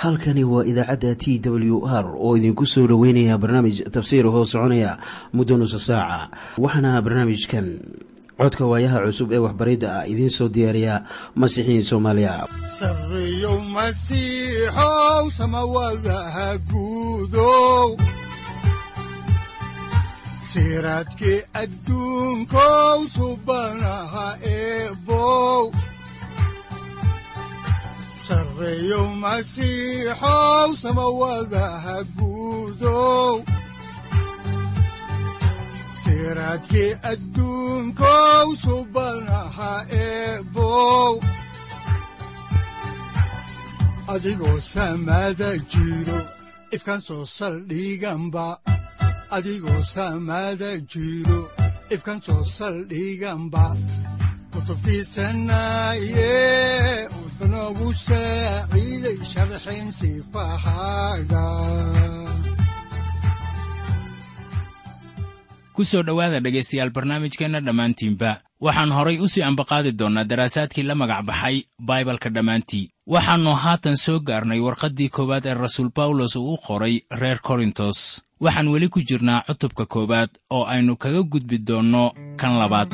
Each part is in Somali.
halkani waa idaacadda t w r oo idinku soo dhoweynaya barnaamij tafsiir hoo soconaya muddo nusa saaca waxaana barnaamijkan codka waayaha cusub ee waxbaridda ah idiin soo diyaariya masiixiin soomaaliya sareyow masiixow samawadaha guudow siraadkii adduunkow subanaha eebow sareyow masiixow samawadaha guudow siraadkii adduunkow subanaha eebow adigoo samada jiro ifkaan soo saldhiganba adigoo samada jiro ifkaan soo saldhiganba kutubtiisanaye wuxunogu saaciiday sharxin sifahaaga ku soo dhowaada dhegaystayaal barnaamijkeenna dhammaantiinba waxaan horay u sii ambaqaadi doonnaa daraasaadkii la magac baxay baibalka dhammaantii waxaannu haatan soo gaarnay warqaddii koowaad ee rasuul bawlos uu u qoray reer korintos waxaan weli ku jirnaa cutubka koowaad oo aynu kaga gudbi doonno kan labaad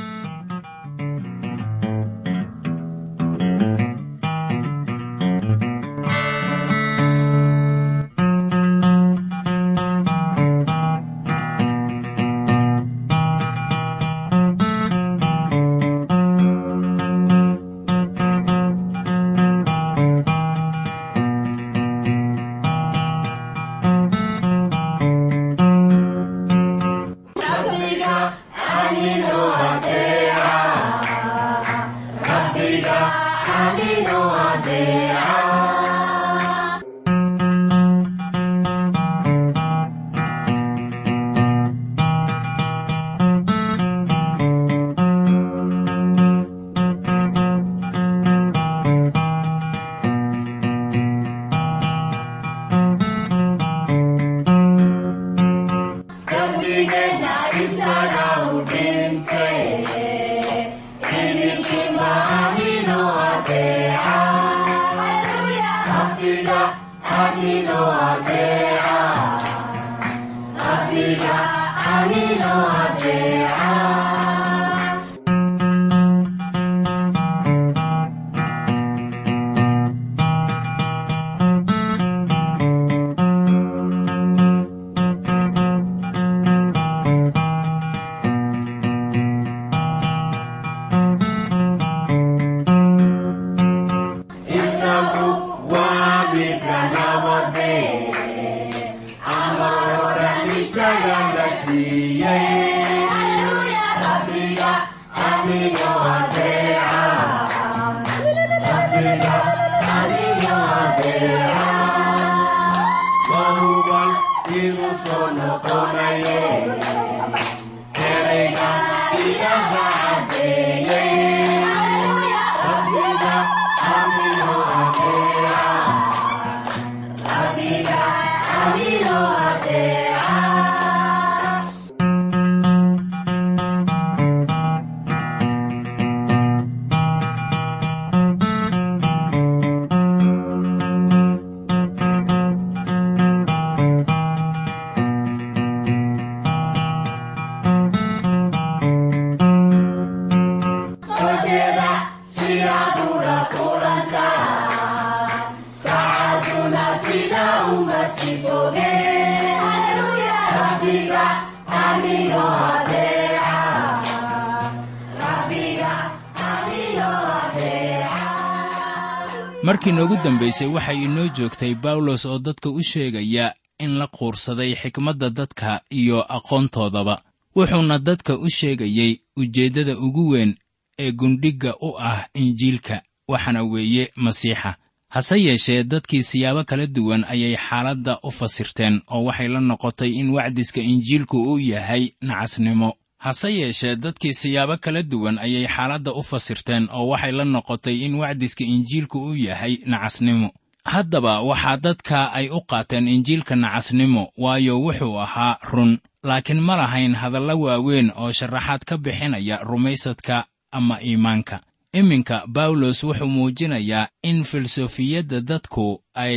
markii noogu dambaysay waxay inoo joogtay bawlos oo dadka u sheegaya in la quursaday xikmadda dadka iyo aqoontoodaba wuxuuna dadka u sheegayey ujeeddada ugu weyn ee gundhigga u ah injiilka waxaana weeye masiixa hase yeeshee dadkii siyaabo kala duwan ayay xaaladda u fasirteen oo waxay la noqotay in wacdiska injiilku uu yahay nacasnimo hase yeeshee dadkii siyaabo kala duwan ayay xaaladda u fasirteen oo waxay la noqotay in wacdiska injiilku uu yahay nacasnimo haddaba waxaa dadka ay u qaateen injiilka nacasnimo waayo wuxuu ahaa run laakiin ma lahayn hadallo waaweyn oo sharaxaad ka bixinaya rumaysadka ama iimaanka iminka bawlos wuxuu muujinayaa in filosofiyadda dadku ay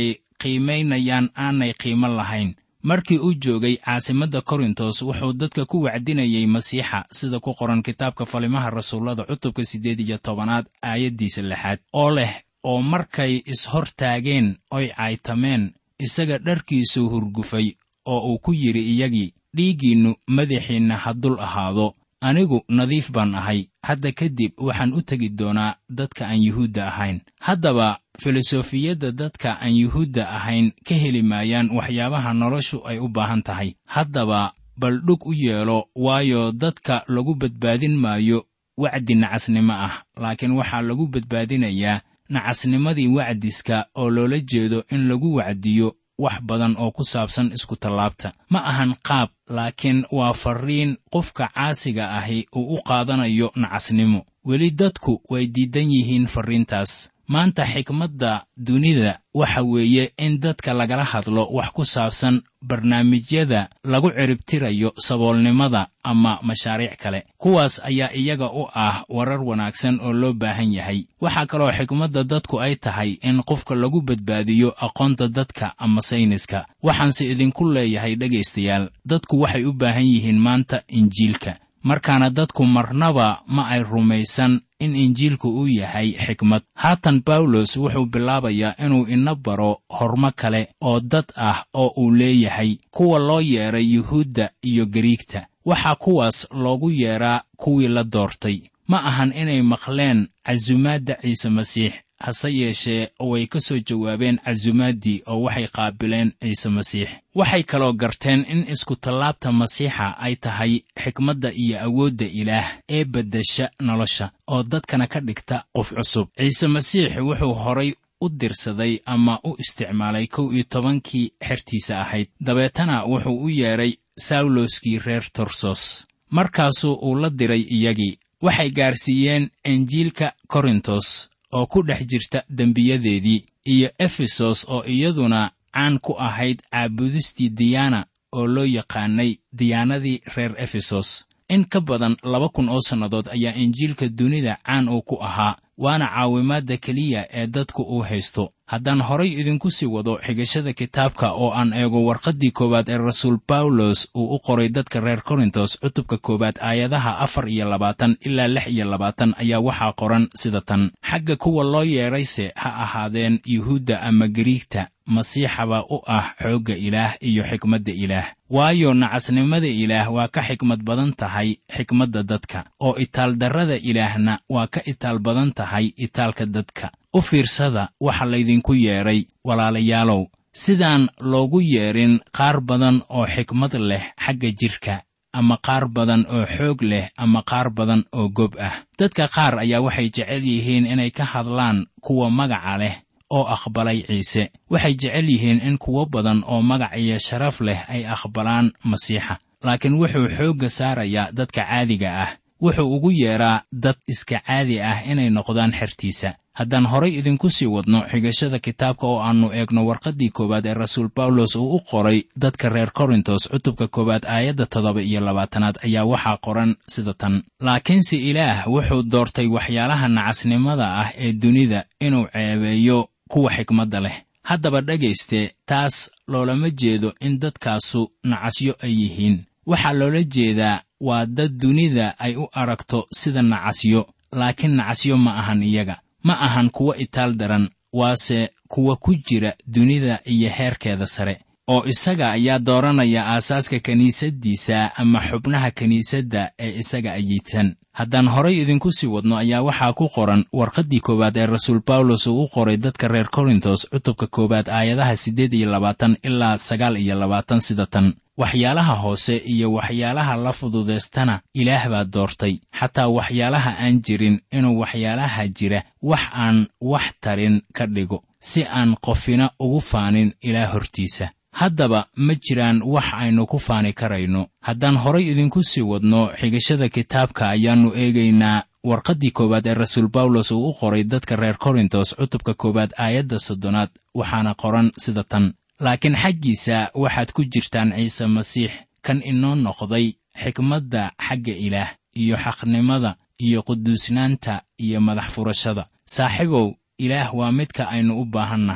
qiimaynayaan aanay qiimo lahayn markii uu joogay caasimadda korintos wuxuu dadka ku wacdinayay masiixa sida ku qoran kitaabka falimaha rasuullada cutubka siddeed iyo tobanaad aayaddiisa lixaad oo leh oo markay is-hor taageen oy caytameen isaga dharkiisuu hurgufay oo uu ku yidhi iyagii dhiiggiinnu madaxiinna ha dul ahaado anigu nadiif baan ahay hadda kadib waxaan u tegi doonaa dadka aan yuhuudda ahayn haddaba filosofiyadda dadka aan yuhuudda ahayn ka heli maayaan waxyaabaha noloshu ay u baahan tahay haddaba bal dhug u yeelo waayo dadka lagu badbaadin maayo wacdi nacasnimo ah laakiin waxaa lagu badbaadinayaa nacasnimadii wacdiska oo loola jeedo in lagu wacdiyo wax badan oo ku saabsan iskutallaabta ma ahan qaab laakiin waa farriin qofka caasiga ahi uu u qaadanayo nacasnimo weli dadku way diidan yihiin farriintaas maanta xikmadda dunida waxa weeye in dadka lagala hadlo wax ku saabsan barnaamijyada lagu ciribtirayo saboolnimada ama mashaariic kale kuwaas ayaa iyaga u ah warar wanaagsan oo loo baahan yahay waxaa kaloo xikmadda dadku ay tahay in qofka lagu badbaadiyo aqoonta dadka ama sayniska waxaanse idinku leeyahay dhegaystayaal dadku waxay u baahan yihiin maanta injiilka markaana dadku marnaba ma ay rumaysan in injiilku uu yahay xikmad haatan bawlos wuxuu bilaabayaa inuu ina baro hormo kale oo dad ah oo uu leeyahay kuwa loo yeedhay yuhuudda iyo gariigta waxaa kuwaas loogu yeedhaa kuwii la doortay ma ahan inay maqleen casumaadda ciise masiix hase yeeshee way ka soo jawaabeen casuumaaddii oo waxay qaabileen ciise masiix waxay kaloo garteen in iskutallaabta masiixa ay tahay xikmadda iyo awoodda ilaah ee beddesha nolosha oo dadkana ka dhigta qof cusub ciise masiix wuxuu horay u dirsaday ama u isticmaalay kow iyo tobankii xertiisa ahayd dabeetana wuxuu u yeedhay sawloskii reer torsos markaasuu uu la diray iyagii waxay gaarsiiyeen injiilka korintos oo ku dhex jirta dembiyadeedii iyo efesos oo iyaduna caan ku ahayd caabudistii diyaana oo loo yaqaanay diyaanadii reer efesos in ka badan laba kun oo sannadood ayaa injiilka dunida caan uu ku ahaa waana caawimaadda keliya ee dadku uu haysto haddaan horay idinku sii wado xigashada kitaabka oo aan eego warqaddii koowaad ee rasuul bawlos uu u qoray dadka reer korintos cutubka koowaad aayadaha afar iyo labaatan ilaa lix iyo labaatan ayaa waxaa qoran sida tan xagga kuwa loo yeedhayse ha ahaadeen yuhuudda ama gariigta masiixaba u ah xoogga ilaah iyo xikmadda ilaah waayo nacasnimada ilaah waa ka xikmad badan tahay xikmadda dadka oo itaaldarrada ilaahna waa ka itaal badan tahay itaalka dadka u fiirsada waxa laydinku yeedhay walaalayaalow sidaan loogu yeedhin qaar badan oo xikmad leh xagga jidhka ama qaar badan oo xoog leh ama qaar badan oo gob ah dadka qaar ayaa waxay jecel yihiin inay ka hadlaan kuwa magaca leh oo aqbalay ciise waxay jecel yihiin in kuwo badan oo magac iyo sharaf leh ay aqbalaan masiixa laakiin wuxuu xoogga saarayaa dadka caadiga ah wuxuu ugu yeedhaa dad iska caadi ah inay noqdaan xertiisa haddaan horay idinku sii wadno xigashada kitaabka oo aannu eegno warqaddii koowaad ee rasuul bawlos uu u qoray dadka reer korintos cutubka koowaad aayadda toddoba iyo labaatanaad ayaa waxaa qoran sida tan laakiinse ilaah wuxuu doortay waxyaalaha nacasnimada ah ee dunida inuu ceebeeyo kuwa xikmadda leh haddaba dhegayste taas loolama jeedo in dadkaasu nacasyo ay yihiin waxaa loola jeedaa waa dad dunida ay u aragto sida nacasyo laakiin nacasyo ma ahan iyaga ma ahan kuwa itaal daran waase kuwa ku jira dunida iyo heerkeeda sare oo isaga ayaa dooranaya aasaaska kiniisaddiisa ama xubnaha kiniisadda ee isaga ayiidsan haddaan horay idinku sii wadno ayaa waxaa ku qoran warqaddii koowaad ee rasuul bawlos uu u qoray dadka reer korintos cutubka koowaad aayadaha siddeed iyo labaatan ilaa sagaal iyo labaatan sida tan waxyaalaha hoose iyo waxyaalaha la fududaystana ilaah baa doortay xataa waxyaalaha aan jirin inuu waxyaalaha jira wax aan wax tarin ka dhigo si aan qofina ugu faanin ilaah hortiisa haddaba ma jiraan wax aynu ku faani karayno haddaan horay idinku sii wadno xigashada kitaabka ayaannu eegaynaa warqaddii koowaad ee rasuul bawlos uu u qoray dadka reer korintos cutubka koowaad aayadda soddonaad waxaana qoran sida tan laakiin xaggiisa waxaad ku jirtaan ciise masiix kan inoo noqday xikmadda xagga ilaah iyo xaqnimada iyo quduusnaanta iyo madax furashada saaxiibow ilaah waa midka aynu u baahan nahay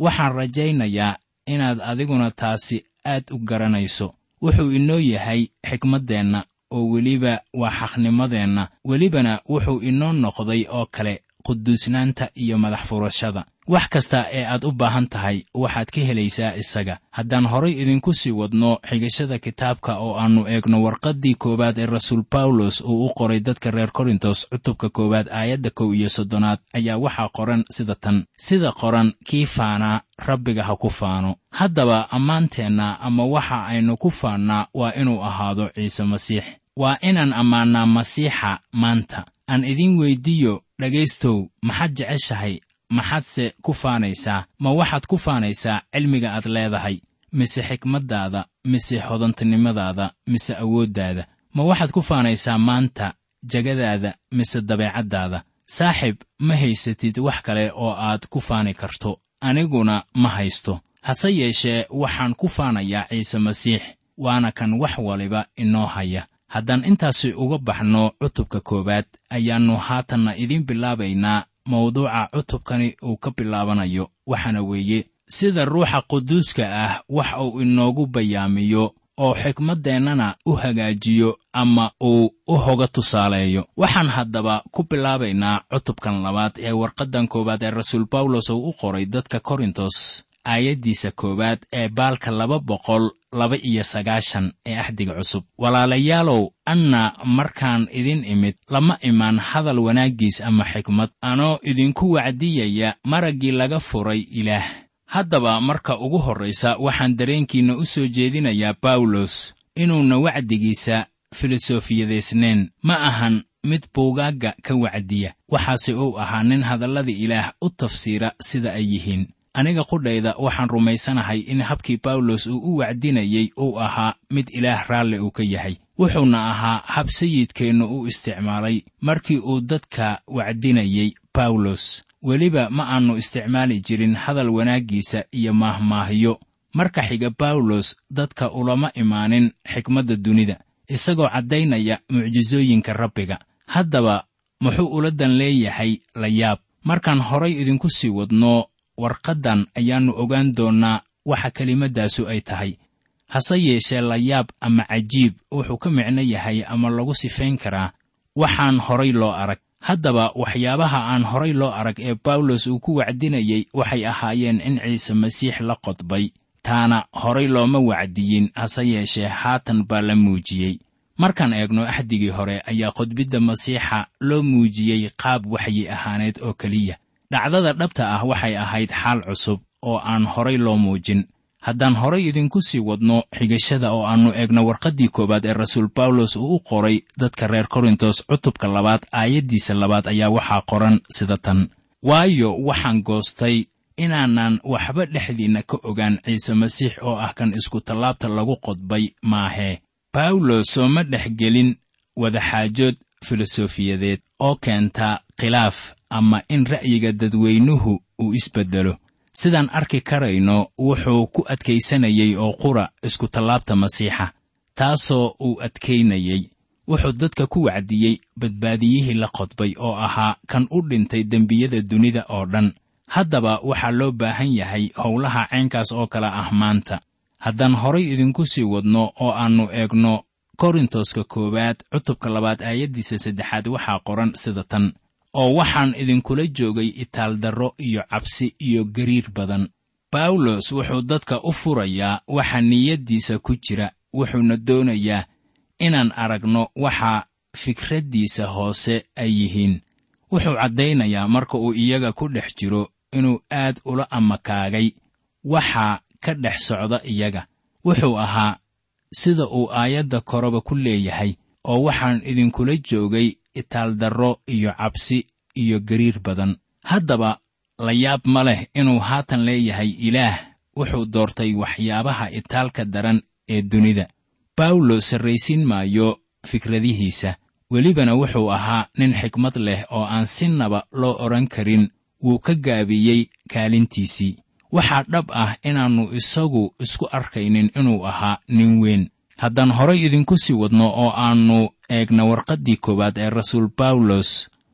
waxaan rajaynayaa inaad adiguna taasi aad u garanayso wuxuu inoo yahay xikmaddeenna oo weliba waa xaqnimadeenna welibana wuxuu inoo noqday oo kale quduusnaanta iyo madax furashada wax kasta ee aad u baahan tahay waxaad ka helaysaa isaga haddaan horay idinku sii wadno xigashada kitaabka oo aannu eegno warqaddii koowaad ee rasuul bawlos uu u qoray dadka reer korintos cutubka koowaad aayadda kow iyo soddonaad ayaa waxaa qoran sida tan sida qoran kii faanaa rabbiga ha ku faano haddaba ammaanteenna ama waxa aynu ku faannaa waa inuu ahaado ciise masiix waa inaan ammaannaa masiixa maanta aan idiin weyddiiyo dhegaystow maxaad jeceshahay maxaadse ku faanaysaa ma waxaad ku faanaysaa cilmiga aad leedahay mise xikmaddaada mise hodantinimadaada mise awooddaada ma waxaad ku faanaysaa maanta jegadaada mise dabeecaddaada saaxib ma haysatid wax kale oo aad ku faani karto aniguna ma haysto hase yeeshee waxaan ku faanayaa ciise masiix waana kan wax waliba inoo haya haddaan intaasi uga baxno cutubka koowaad ayaannu haatanna idiin bilaabaynaa mawduuca cutubkani uu ka bilaabanayo waxaana weeye sida ruuxa quduuska ah wax uu inoogu bayaamiyo oo xikmaddeennana u hagaajiyo ama uu u hoga tusaaleeyo waxaan haddaba ku bilaabaynaa cutubkan labaad ee warqaddan koowaad ee rasuul bawlos uu u qoray dadka korintos aayaddiisa koowaad ee baalka laba boqol laba iyo sagaashan ee axdiga cusub walaalayaalow anna markaan idin imid lama imaan hadal wanaaggiis ama xikmad anoo idinku wacdiyaya maraggii laga furay ilaah haddaba marka ugu horraysa waxaan dareenkiinna u soo jeedinayaa bawlos inuuna wacdigiisa filosofiyadeysnayn ma ahan mid buugaagga ka wacdiya waxaase uu ahaa nin hadallada ilaah u tafsiira sida ay yihiin aniga qudhayda waxaan rumaysanahay in habkii bawlos uu u wacdinayey uu ahaa mid ilaah raalli uu ka yahay wuxuuna ahaa hab sayidkeennu u isticmaalay markii uu dadka wacdinayey bawlos weliba ma aannu isticmaali jirin hadal wanaaggiisa iyo maahmaahyo marka xiga bawlos dadka ulama imaanin xikmadda dunida isagoo caddaynaya mucjisooyinka rabbiga haddaba muxuu ula dan leeyahay la yaab markaan horay idinku sii wadno warqaddan ayaannu ogaan doonnaa waxa kelimaddaasu ay tahay hase yeeshee layaab ama cajiib wuxuu ka micno yahay ama lagu sifayn karaa waxaan horay loo arag haddaba waxyaabaha aan horay loo arag ee bawlos uu ku wacdinayey waxay ahaayeen in ciise masiix la qodbay taana horay looma wacdiyin hase yeeshee haatan baa la muujiyey markaan eegno axdigii hore ayaa qodbidda masiixa loo muujiyey qaab waxyi ahaaneed oo keliya dhacdada dhabta ah waxay ahayd xaal cusub oo aan horay loo muujin haddaan horay idinku sii wadno xigashada oo aannu eegno warqaddii koowaad ee rasuul bawlos uu u qoray dadka reer korintos cutubka labaad aayaddiisa labaad ayaa waxaa qoran sida tan waayo waxaan goostay inaanan waxba dhexdiinna ka ogaan ciise masiix oo ah kan iskutallaabta lagu qodbay maahee bawlos sooma dhex gelin wadaxaajood filosofiyadeed oo keenta khilaaf ama in ra'yiga dadweynuhu uu isbeddelo sidaan arki karayno wuxuu ku adkaysanayey oo qura iskutallaabta masiixa taasoo uu adkaynayey wuxuu dadka ku wacdiyey badbaadiyihii la qodbay oo ahaa kan u dhintay dembiyada dunida oo dhan haddaba waxaa loo baahan yahay howlaha caynkaas oo kale ah maanta haddaan horay idinku sii wadno oo aannu eegno korintoska koowaad cutubka labaad aayaddiisa saddexaad waxaa qoran sida tan oo waxaan idinkula joogay itaaldarro iyo cabsi iyo gariir badan bawlos wuxuu dadka u furayaa waxa niyaddiisa ku jira wuxuuna doonayaa inaan aragno waxa fikraddiisa hoose ay yihiin wuxuu caddaynayaa marka uu iyaga ku dhex jiro inuu aad ula amakaagay waxa ka dhex socda iyaga wuxuu ahaa sida uu aayadda koreba ku leeyahay oo waxaan idinkula joogay itaaldarro iyo cabsi iyo gariir badan haddaba la yaab ma leh inuu haatan leeyahay ilaah wuxuu doortay waxyaabaha itaalka daran ee dunida bawlo sarraysiin maayo fikradihiisa welibana wuxuu ahaa nin xikmad leh oo aan sinnaba loo odhan karin wuu ka gaabiyey kaalintiisii waxaa dhab ah inaannu isagu isku arkaynin inuu ahaa nin weyn haddaan horay idinku sii wadno oo aannu eegna warqaddii koowaad ee rasuul bawlos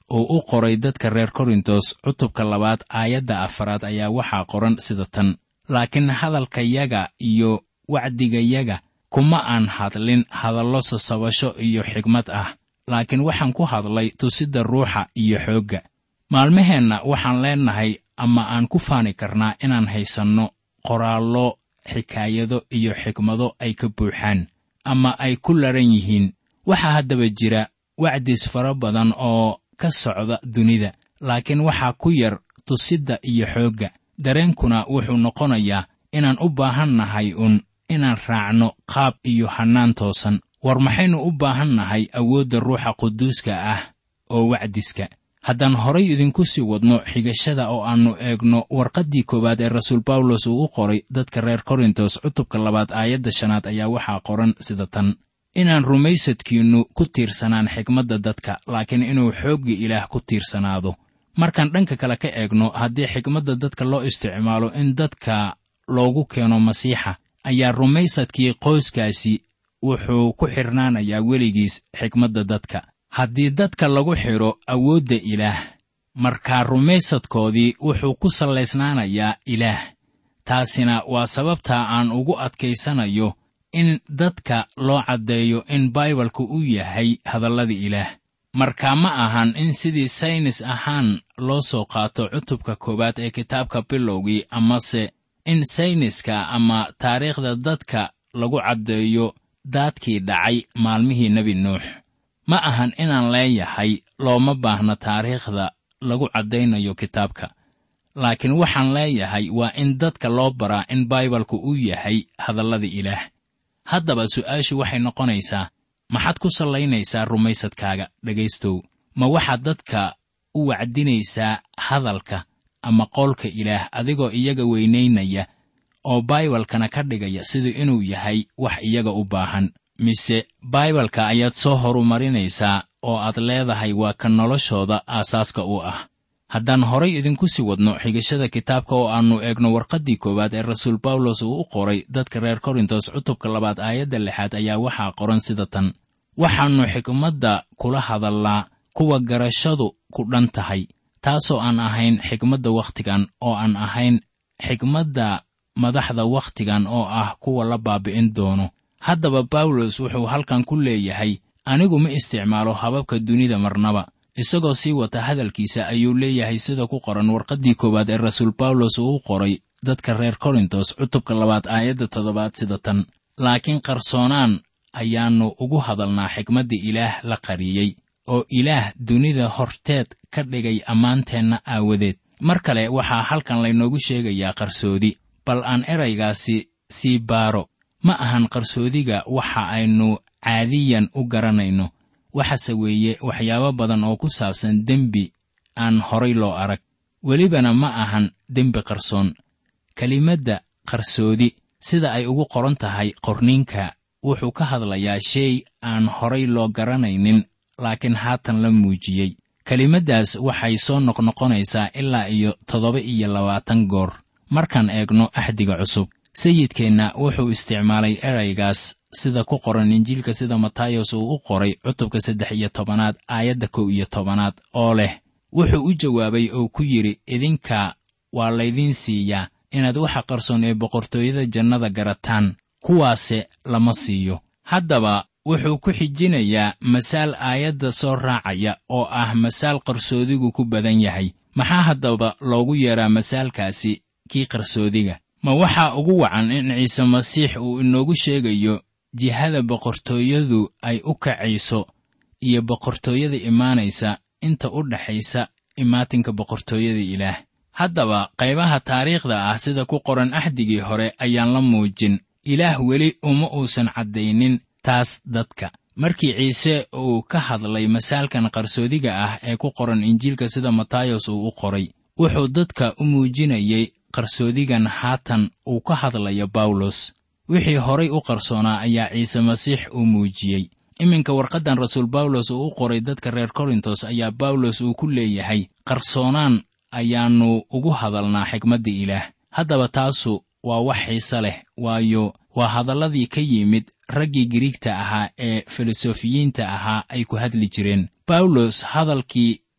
uu u qoray dadka reer korintos cutubka labaad aayadda afaraad ayaa waxaa qoran sida tan laakiin hadalkayaga iyo wacdigayaga kuma aan hadlin hadallo sasabasho iyo xigmad ah laakiin waxaan ku hadlay tusidda ruuxa iyo xoogga maalmaheenna waxaan leennahay ama aan ku faani karnaa inaan haysanno qoraallo xikaayado iyo xikmado ay ka buuxaan ama ay ku laran yihiin waxaa haddaba jira wacdis fara badan oo ka socda dunida laakiin waxaa ku yar tusidda iyo xoogga dareenkuna wuxuu noqonayaa inaan u baahan nahay un inaan raacno qaab iyo hannaan toosan war maxaynu u baahan nahay awoodda ruuxa quduuska ah oo wacdiska haddaan horay idinku sii wadno xigashada oo aannu eegno warqaddii koowaad ee rasuul bawlos uu u qoray dadka reer korintos cutubka labaad aayadda shanaad ayaa waxaa qoran sida tan inaan rumaysadkiinnu ku tiirsanaan xigmadda dadka laakiin inuu xoogga ilaah ku tiirsanaado markaan dhanka kale ka eegno haddii xigmadda dadka loo isticmaalo in dadka loogu keeno masiixa ayaa rumaysadkii qoyskaasi wuxuu ku xidhnaanayaa weligiis xigmadda dadka haddii dadka lagu xidho awoodda ilaah markaa rumaysadkoodii wuxuu ku sallaysnaanayaa ilaah taasina waa sababtaa aan ugu adkaysanayo in dadka loo caddeeyo in baibalku uu yahay hadallada ilaah markaa ma ahan in sidii saynis ahaan loo soo qaato cutubka koowaad ee kitaabka bilowgii amase in sayniska ama taariikhda dadka lagu caddeeyo daadkii dhacay maalmihii nebi nuux ma ahan inaan leeyahay looma baahna taariikhda lagu caddaynayo kitaabka laakiin waxaan leeyahay waa in dadka loo baraa in baibalku uu yahay hadallada ilaah haddaba su'aashu waxay noqonaysaa maxaad ku sallaynaysaa rumaysadkaaga dhegaystow ma waxaad dadka u wacdinaysaa hadalka ama qowlka ilaah adigoo iyaga weynaynaya oo baibalkana ka dhigaya siduu inuu yahay wax iyaga u baahan mise baibalka ayaad soo horumarinaysaa oo aad leedahay waa ka noloshooda aasaaska u ah haddaan horay idinku sii wadno xigashada kitaabka oo aannu eegno warqaddii koowaad ee rasuul bawlos uu u qoray dadka reer korintos cutubka labaad aayadda lixaad ayaa waxaa qoran sida tan waxaannu xikmadda kula hadallaa kuwa garashadu ku dhan tahay taasoo aan ahayn xikmadda wakhtigan oo aan ahayn xikmadda madaxda wakhtigan oo ah kuwa la baabi'in doono haddaba bawlos wuxuu halkan ku leeyahay anigu ma isticmaalo hababka dunida marnaba isagoo sii wata hadalkiisa ayuu leeyahay sida ku qoran warqaddii koowaad ee rasuul bawlos uu u qoray dadka reer korintos cutubka labaad aayadda toddobaad sida tan laakiin qarsoonaan ayaannu ugu hadalnaa xikmadda ilaah la qariyey oo ilaah dunida horteed ka dhigay ammaanteenna aawadeed mar kale waxaa halkan laynoogu sheegayaa qarsoodi bal aan eraygaasi sii baaro ma ahan qarsoodiga waxa aynu caadiyan u garanayno waxase weeye waxyaabo badan oo ku saabsan dembi aan horay loo arag welibana ma ahan dembi qarsoon kelimadda qarsoodi sida ay ugu qoran tahay qorniinka wuxuu ka hadlayaa shay aan horay loo garanaynin laakiin haatan la muujiyey kelimaddaas waxay soo noqnoqonaysaa ilaa iyo toddoba iyo labaatan goor markaan eegno axdiga cusub sayidkeenna wuxuu isticmaalay eraygaas sida ku qoran injiilka sida matayos uu u qoray cutubka saddex iyo tobanaad aayadda kow iyo tobanaad oo leh wuxuu u jawaabay oo ku yidhi idinka waa laydiin siiyaa inaad waxa qarsoon ee boqortooyada jannada garataan kuwaase lama siiyo haddaba wuxuu ku xijinayaa masaal aayadda soo raacaya oo ah masaal qarsoodigu ku badan yahay maxaa haddaba loogu yeedhaa masaalkaasi kii qarsoodiga ma waxaa ugu wacan in ciise masiix uu inoogu sheegayo jihada boqortooyadu ay u kacayso iyo boqortooyada imaanaysa inta u dhaxaysa imaatinka boqortooyada ilaah haddaba qaybaha taariikhda ah sida ku qoran axdigii hore ayaan la muujin ilaah weli uma uusan caddaynin taas dadka markii ciise uu ka hadlay masaalkan qarsoodiga ah ee ku qoran injiilka sida matayos uu u qoray wuxuu dadka u muujinayay qarsoodigan haatan uu ka hadlayo bawlos wixii horay u qarsoonaa ayaa ciise masiix uu muujiyey iminka warqaddan rasuul bawlos uu u qoray dadka reer korintos ayaa bawlos uu ku leeyahay qarsoonaan ayaannu ugu hadalnaa xikmadda ilaah haddaba taasu waa wax xiise leh waayo waa hadalladii ka yimid raggii giriigta ahaa ee filosofiyiinta ahaa ay ku hadli jireen bawlos hadalkii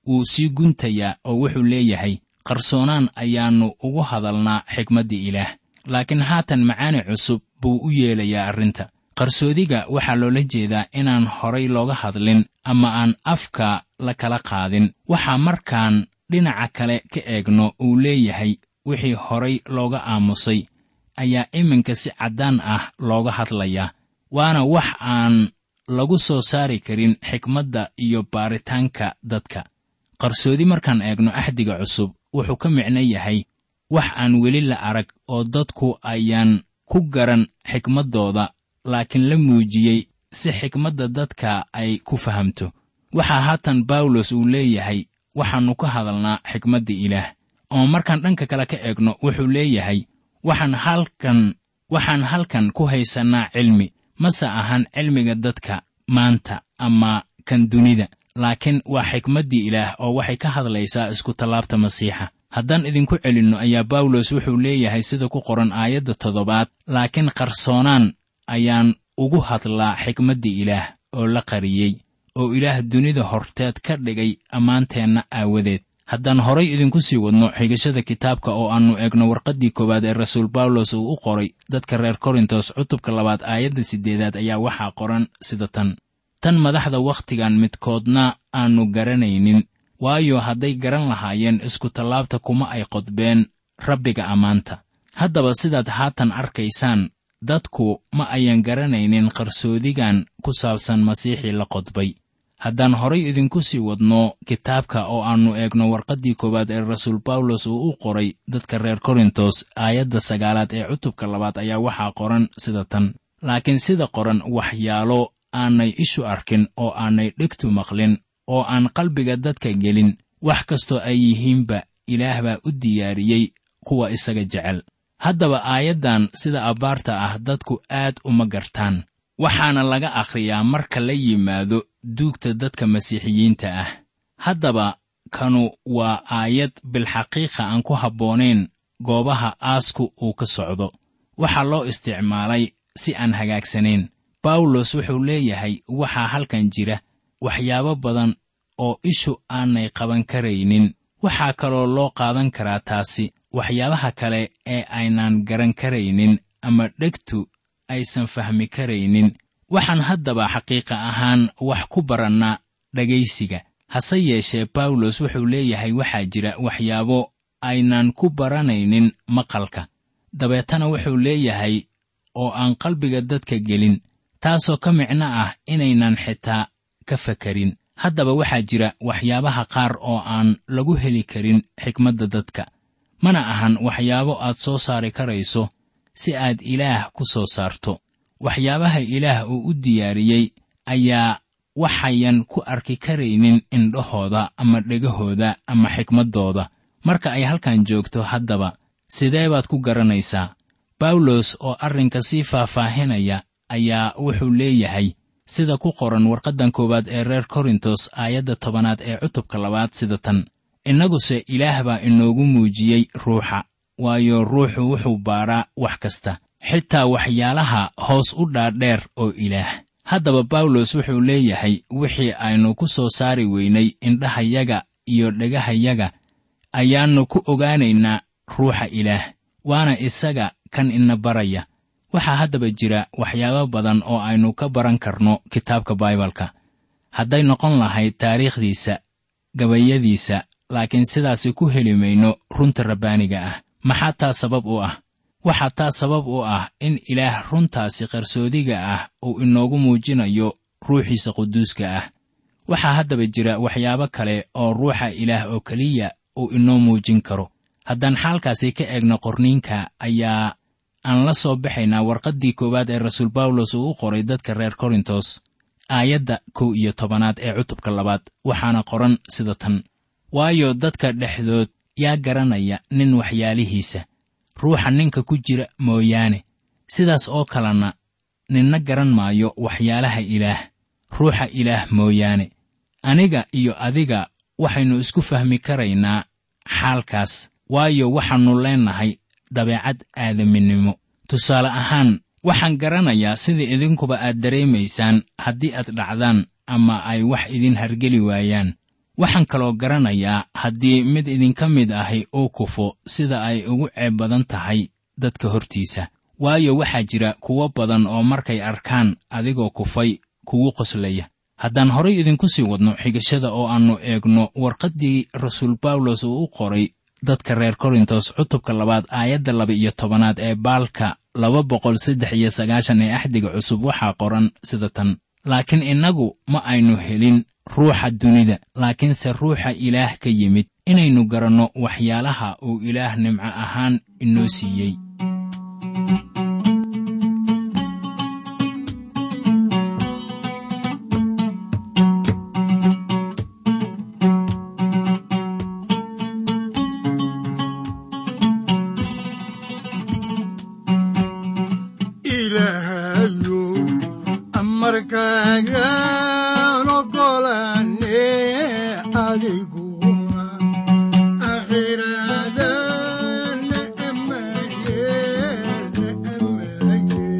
wuu sii guntayaa oo wuxuu leeyahay qarsoonaan ayaannu ugu hadalnaa xikmaddii ilaah laakiin haatan macaani cusub buu u yeelayaa arrinta qarsoodiga waxaa loola jeedaa inaan horay looga hadlin ama aan afka la kala qaadin waxaa markaan dhinaca kale ka eegno uu leeyahay wixii horay looga aamusay ayaa iminka si caddaan ah looga hadlayaa waana wax aan lagu soo saari karin xikmadda iyo baaritaanka dadka qarsoodi markaan eegno axdiga cusub wuxuu ka micno yahay wax aan weli la arag oo dadku ayaan ku garan xikmaddooda laakiin la muujiyey si xikmadda dadka ay ku fahamto waxaa haatan bawlos uu leeyahay waxaannu ka hadalnaa xikmadda ilaah oo markaan dhanka kale ka eegno wuxuu leeyahay waxaan halkan waxaan halkan ku haysannaa cilmi mase ahan cilmiga dadka maanta ama kan dunida laakiin waa xikmaddii ilaah oo waxay ka hadlaysaa iskutallaabta masiixa haddaan idinku celinno ayaa bawlos wuxuu leeyahay sida ku qoran aayadda toddobaad laakiin qarsoonaan ayaan ugu hadlaa xikmaddii ilaah oo la qariyey oo ilaah dunida horteed ka dhigay ammaanteenna aawadeed haddaan horay idinku sii wadno xigashada kitaabka oo aannu eegno warqaddii koowaad ee rasuul bawlos uu u qoray dadka reer korintos cutubka labaad aayadda siddeedaad ayaa waxaa qoran sida tan tan madaxda wakhtigan midkoodna aannu garanaynin waayo hadday garan lahaayeen iskutallaabta kuma ay qodbeen rabbiga ammaanta haddaba sidaad haatan arkaysaan dadku ma ayan garanaynin qarsoodigan ku saabsan masiixii la qodbay haddaan horay idinku sii wadno kitaabka oo aannu eegno warqaddii koowaad ee rasuul bawlos uu u qoray dadka reer korintos aayadda sagaalaad ee cutubka labaad ayaa waxaa qoran sida tan laakiin sida qoran waxyaalo aanay ishu arkin oo aanay dhegtu maqlin oo aan qalbiga dadka gelin wax kastoo ay yihiinba ilaah baa u diyaariyey kuwa isaga jecel haddaba aayaddan sida abbaarta ah dadku aad uma gartaan waxaana laga akhriyaa marka la yimaado duugta dadka masiixiyiinta ah haddaba kanu waa aayad bilxaqiiqa aan ku habboonayn goobaha aasku uu ka socdo waxaa loo isticmaalay si aan hagaagsanayn bawlos wuxuu leeyahay waxaa halkan jira waxyaabo badan oo ishu aanay qaban karaynin waxaa kaloo loo qaadan karaa taasi waxyaabaha kale ee aynaan garan karaynin ama dhegtu aysan fahmi karaynin waxaan haddaba xaqiiqa ahaan wax ku barannaa dhegaysiga hase yeeshee bawlos wuxuu leeyahay waxaa jira waxyaabo aynaan ku baranaynin maqalka dabeetana wuxuu leeyahay oo aan qalbiga dadka gelin taasoo ka micno ah inaynan xitaa ka fakarin haddaba waxaa jira waxyaabaha qaar oo aan lagu heli karin xikmadda dadka mana ahan waxyaabo aad soo saari karayso si aad ilaah ku soo saarto waxyaabaha ilaah uu u diyaariyey ayaa waxayan ku arki karaynin indhahooda ama dhegahooda ama xikmaddooda marka ay halkan joogto haddaba sidee baad ku garanaysaa bawlos oo arrinka sii faahfaahinaya ayaa wuxuu leeyahay sida ku qoran warqaddan koowaad ee reer korintos aayadda tobanaad ee cutubka labaad sida tan innaguse ilaah baa inoogu muujiyey ruuxa waayo ruuxu wuxuu baaraa wax kasta xitaa waxyaalaha hoos u dhaadheer oo ilaah haddaba bawlos wuxuu leeyahay wixii aynu ku soo saari weynay indhahayaga iyo dhegahayaga ayaannu ku ogaanaynaa ruuxa ilaah waana isaga kan ina baraya waxaa haddaba jira waxyaabo badan oo aynu ka baran karno kitaabka baibalka hadday noqon lahayd taariikhdiisa gabayadiisa laakiin sidaasi ku heli mayno runta rabbaaniga ah maxaa taa sabab u ah waxaa taa sabab u ah in ilaah runtaasi qarsoodiga ah uu inoogu muujinayo ruuxiisa quduuska ah waxaa haddaba jira waxyaabo kale oo ruuxa ilaah oo keliya uu inoo muujin karo haddaan xaalkaasi ka eegno qorniinka ayaa aan la soo baxaynaa warqaddii koowaad ee rasuul bawlos uu u qoray dadka reer korintos aayadda kow iyo tobanaad ee cutubka labaad waxaana qoran sida tan waayo dadka dhexdood yaa garanaya nin waxyaalihiisa ruuxa ninka ku jira mooyaane sidaas oo kalena ninna garan maayo waxyaalaha ilaah ruuxa ilaah mooyaane aniga iyo adiga waxaynu isku fahmi karaynaa xaalkaas waayo waxaannu leennahay dabeecad aadaminimo tusaale ahaan waxaan garanayaa sida idinkuba aad dareemaysaan haddii aad dhacdaan ama ay wax idin hargeli waayaan waxaan kaloo garanayaa haddii mid idinka mid ahi uu kufo sida ay ugu ceeb badan tahay dadka hortiisa waayo waxaa jira kuwo badan oo markay arkaan adigoo kufay kugu qoslaya haddaan horay idinku sii wadno xigashada oo aannu eegno warqaddii rasuul bawlos uu u qoray dadka reer korintos cutubka labaad aayadda laba iyo tobanaad ee baalka laba boqol saddex iyo sagaashan ee axdiga cusub waxaa qoran sida tan laakiin innagu ma aynu helin ruuxa dunida laakiinse ruuxa ilaah ka yimid inaynu garanno waxyaalaha uu ilaah nimco ahaan inoo siiyey ilaahayow amarkaagaan ogolaane adiguna akhiraadana amaye amaye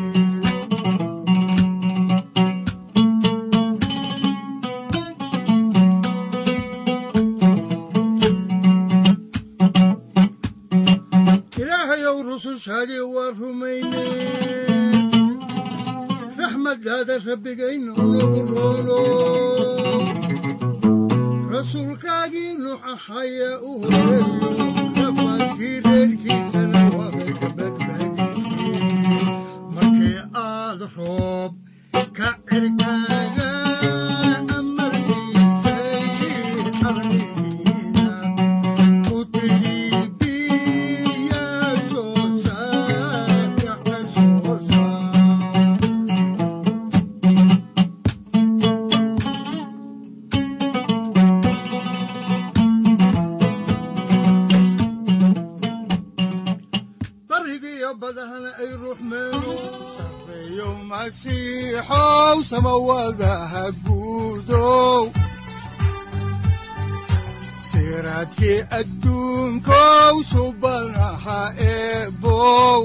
ilaahayow rusushaadii waa rumayne raxmaddaada rabbigaynu nagu roono rasuulkaagii nuux ahaya u horeeyo rafaadkii reerkiisana waabay ka badbaadisay markii aad roob ka cirkaaga amarsiisay arligiina u tiri biya soo saar yaxa soo saar barigiyo badahana ay ruxmeeno sarreeyo masiixow samawadaha guudow siraadkii adduunkow subanaha eebow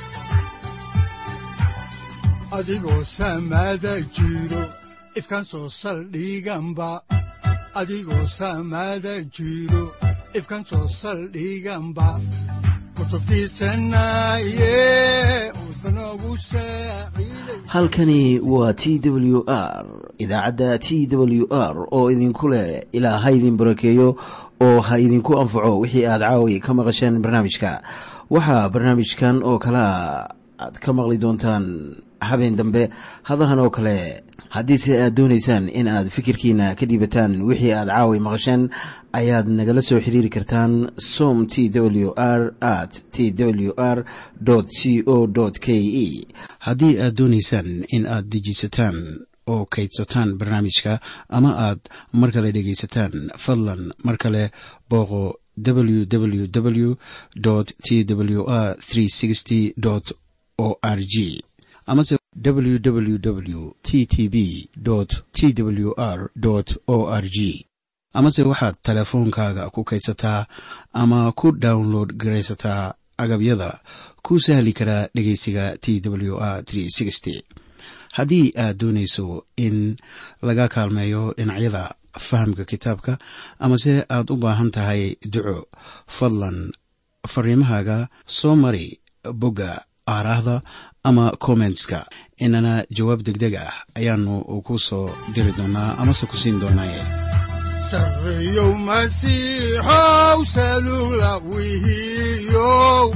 adigoo samada jiro ifkan soo saldhiganba adigoo samada jiro ifkan soo saldhiganba kutubtiisanaye udbanogu saaciiday halkani waa t w r idaacadda t w r oo idinku leh ilaa ha idin barakeeyo oo ha idinku anfaco wixii aad caawi ka maqasheen barnaamijka waxaa barnaamijkan oo kalea aad ka maqli doontaan habeen dambe hadahan oo kale haddiise aad doonaysaan in aad fikirkiina ka dhiibataan wixii aad caawi maqasheen ayaad nagala soo xiriiri kartaan som t w r at t w r c o k e haddii aad doonaysaan in aad dejisataan oo kaydsataan barnaamijka ama aad mar kale dhegaysataan fadlan mar kale booqo www t w r o r g amase www t t b t w r o r g amase waxaad teleefoonkaaga ku kaydsataa ama ku download garaysataa agabyada ku sahli karaa dhegeysiga t w r haddii aad doonayso in laga kaalmeeyo dhinacyada fahamka kitaabka amase aad u baahan tahay duco fadlan fariimahaaga soo mari bogga aaraahda ama kommentska inana jawaab degdeg ah ayaanu ku soo diri doonaa amase ku siin doonaaye sarreeyow masiixow salugla wihiyow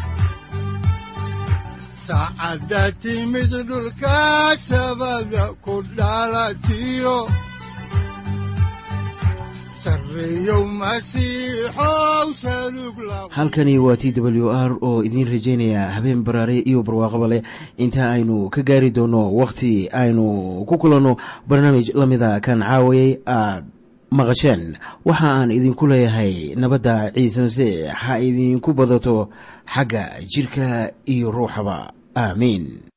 saacadda timid dhulka sabada ku dhalatiyo sarreeyow masiixow salugla halkani waa t w r oo idiin rajaynaya habeen baraare iyo barwaaqaba leh inta aynu ka gaari doono wakhti aynu ku kulanno barnaamij la mida kan caawayay aad maqasheen waxa aan idinku leeyahay nabadda ciise masiix ha idinku badato xagga jidhka iyo ruuxaba aamiin